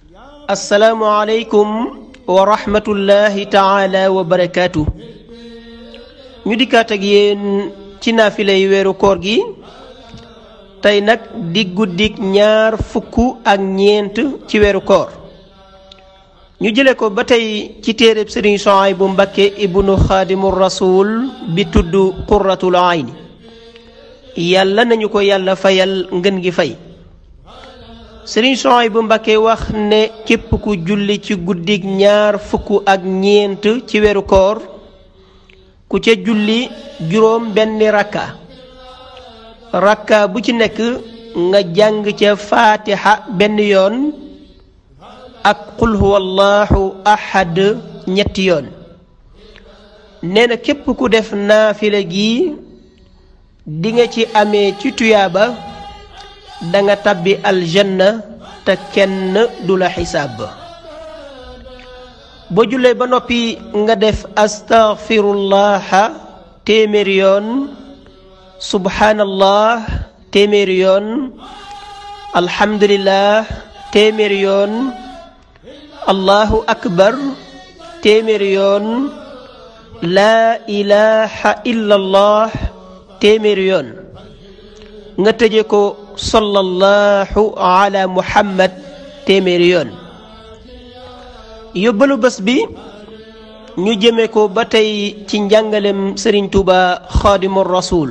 asalaamualeykum wa rahmatullahi taala wa barakaatu ñu dikkaat ak yéen ci naafilay weeru koor gi tey nag di guddik ñaar fukk ak ñeent ci weeru koor ñu jële ko ba tey ci téereb sëriñ Suhaybu Mbakke ibnu xaadimu rasul bi tudd qurratul ayni yàlla nañu ko yàlla fayal ngën gi fay sëriñ Suhaybu Mbakke wax ne képp ku julli ci guddik ñaar fukk ak ñeent ci weeru koor ku ca julli juróom benn rakka rakka bu ci nekk nga jàng ca faatiha benn yoon ak qul huwa allahu ahad ñetti yoon nee na képp ku def naafila gi di nga ci amee ci tuyaaba da nga tabbi aljanna te kenn du la xisaab boo jullee ba noppi nga def astaghfirullaha téeméeri yoon subhanallah téeméeri yoon alhamdulillah téeméeri yoon allahu akbar téeméeri yoon laa ilaha illallah téeméeri yoon nga tëje ko sallallahu ala muhammad téeméeri yoon yóbbalu bés bi ñu jëme ko ba tey ci njàngalem sëriñ tuuba xaadimu rasul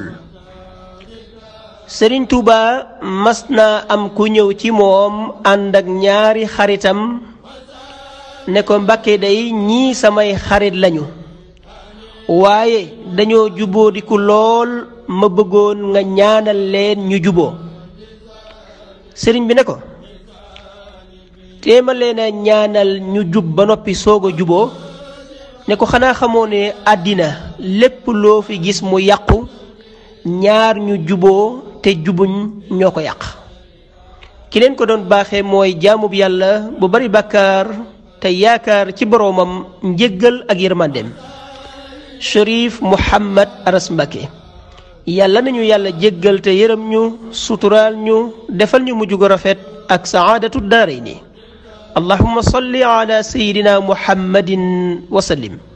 sëriñ tuuba mas na am ku ñëw ci moom ànd ak ñaari xaritam ne ko mbakke day ñii samay xarit lañu waaye dañoo jubóodiku lool ma bëggoon nga ñaanal leen ñu juboo sëriñ bi ne ko téema leen a ñaanal ñu jub ba noppi soog a juboo ne ko xanaa xamoo ne àddina lépp loo fi gis mu yàqu ñaar ñu juboo te jubuñ ñoo ko yàq ki leen ko doon baaxee mooy jaamub yàlla bu bari bàkkaar te yaakaar ci boroomam njëggal ak yërmandem Cherif Mouhamad Aras Mbacké yàlla nañu yàlla jéggal te yërëm ñu suturaal ñu defal ñu mujj gu rafet ak saadatu daarayni allahumma salli ala sayidina muhammadin wa sallim